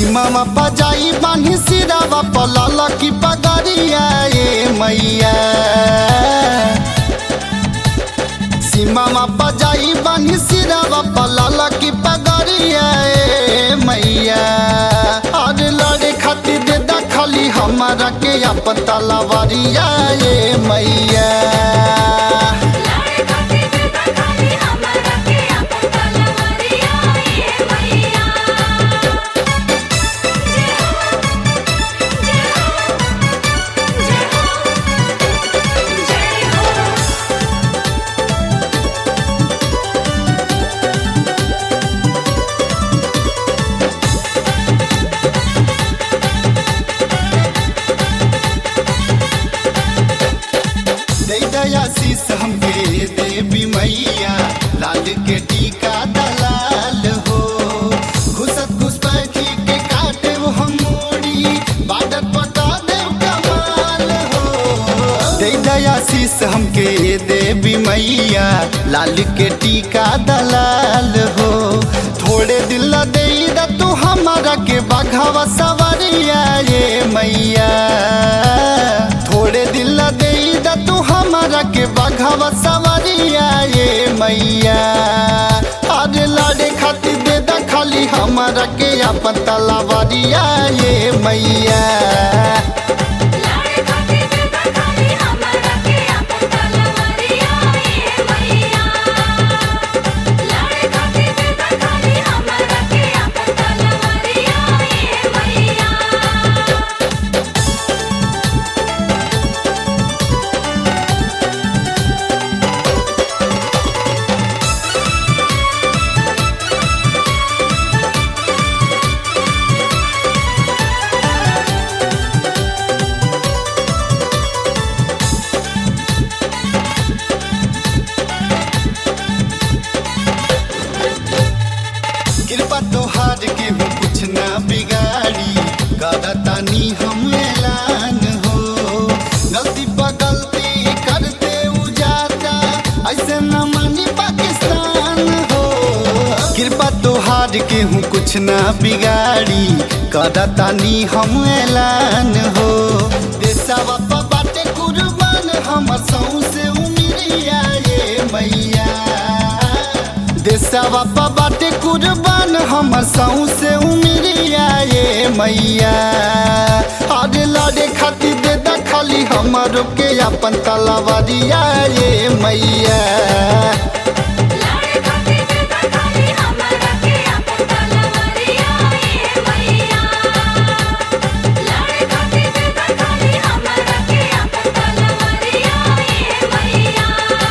सीमावा बजाई बानी सिरावा पलाला की पगड़िया ए मैया सीमावा बजाई बानी सिरावा पलाला की पगड़िया ए मैया अरे लड़े खातिर दे दा खाली हमारा के अपन तलवारिया ए मैया लाड़े खाती दे दा खाली हमरा के अपन तलवारिया ये मैया जय हो जय हो जय हो दे दया शीस हमके देवी मैया लाल के टीका दलाल हो घुसत घुसपैठी के काटे वो हम मोड़ी बाडर पटा दे कमाल हो दे दया शीस हमके देवी मैया लाल के टीका दलाल हो थोड़े दिल दे दा तू हमारा के बाघावा सवारिया ये मैया थोड़े दिल दे दा तू हमारा के बाघावा सवारिया ये मैया अरे लाडे खातिर दे दा खाली हमारा के अपन तलावारिया ये मैया लाड़े खाती दे दा खाली हमरा के अपन तलवारिया ये मैया लाड़े खाती दे दा खाली हमरा के अपन तलवारिया ये मैया कृपा तोहार के हो कुछ ना बिगाड़ी करतानी हम ऐलान हो गलती पर गलती करते उजाता ऐसे न मानी पाकिस्तान हो कृपा तोहार के हूँ कुछ ना बिगाड़ी करतानी हम ऐलान हो देशवा पर बाटे कुर्बान हमर सौसे उमिरिया ये मैया देशवा पर बाटे कुर्बान हमर से उमिरिया ये मैया अरे लड़े खातिर दे दा खाली हमरो के अपन तलवारिया ये मैया लाड़े खाती दे दा खाली हमरा के अपन तलवारिया ये मैया लाड़े खाती दे दा खाली हमरा के अपन तलवारिया ये मैया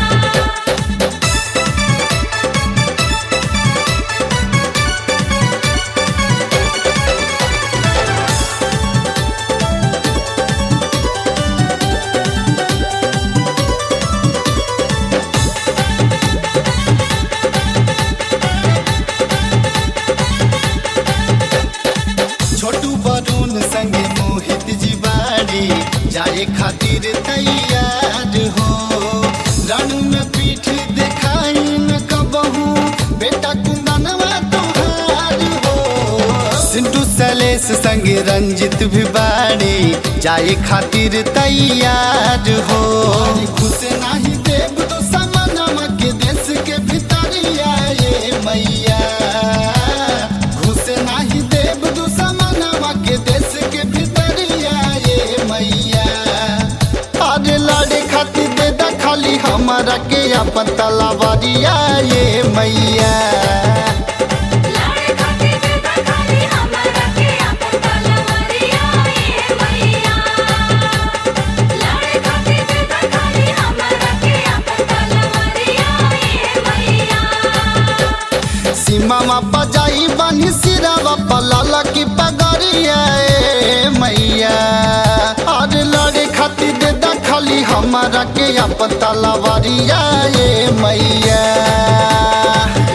छोटू बरून संगे मोहित जीवारी जाए खातिर तैयार हो रणु में पीठ देखाई न कबहू बेटा कुंदनवा तुहार हो सिंटू सलेस संगे रंजित भी बाड़ी जाए खातिर तैयार हो खुश नहीं देव तो समनमा के देश के भितरिया ये मैया घुस नाही देव दुश्मनवा के देश के भितरिया ये मैया अरे लड़े खातिर दे दा खाली हमारा के अपन तलवारिया ये मैया लाड़े खाती दे दा खाली हमरा के अपन तलवारिया ये मैया लाड़े खाती दे दा खाली हमरा के अपन तलवारिया ये मैया सीमा बजाई बानी सिरावा पलाला की पगड़िया ए मैया अरे लड़े खातिर दे दा खाली हमारा के अपन तलवारिया ये मैया